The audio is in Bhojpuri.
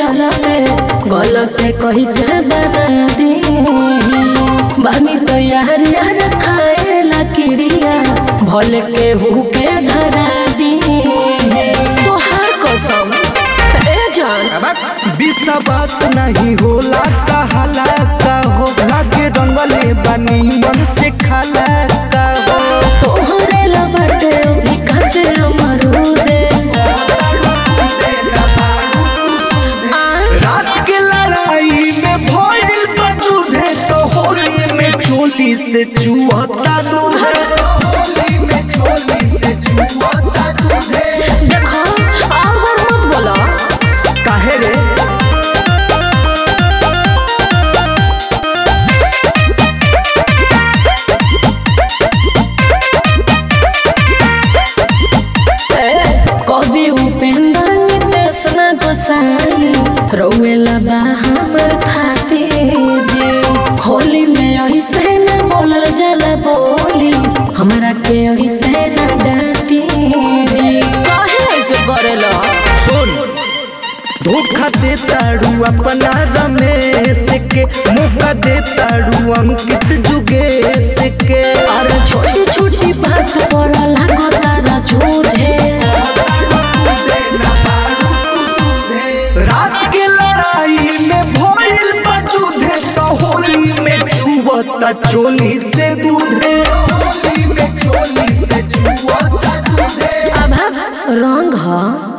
चलते गलत कैसे बना दी बानी तो यार यार खाए ला क्रिया भले के भूखे धरा दी तोहार कसम ए जान विश्वास नहीं होला कहाला का हो लागे रंगले बनी मन से खाला का हो तोहरे लबटे अभी काचे अमरूदे आ रात के लड़ाई में भइल बजूधे तो होली में चोली से चुहता दूध होली में चोली से चुहता दूध देखो और मत बोलो काहे रे कवि उपेंद्र नितेश न गोसाई रोवेला बा हमर खाते जी होली में ऐसे न बोलल जाला बोली हमरा के ऐसे न डांटी जी काहे ऐसे करेला सुन धोखा दे ताड़ू अपना रमेश के मौका दे ताड़ू अंकित जुगेश के और छोटी छोटी बात पर लागो तारा झूठे रात के लड़ाई में भइल बजूधे तो होली में चुवता चोली से दूधे होली में चोली से चुवता दूधे अब रंग ह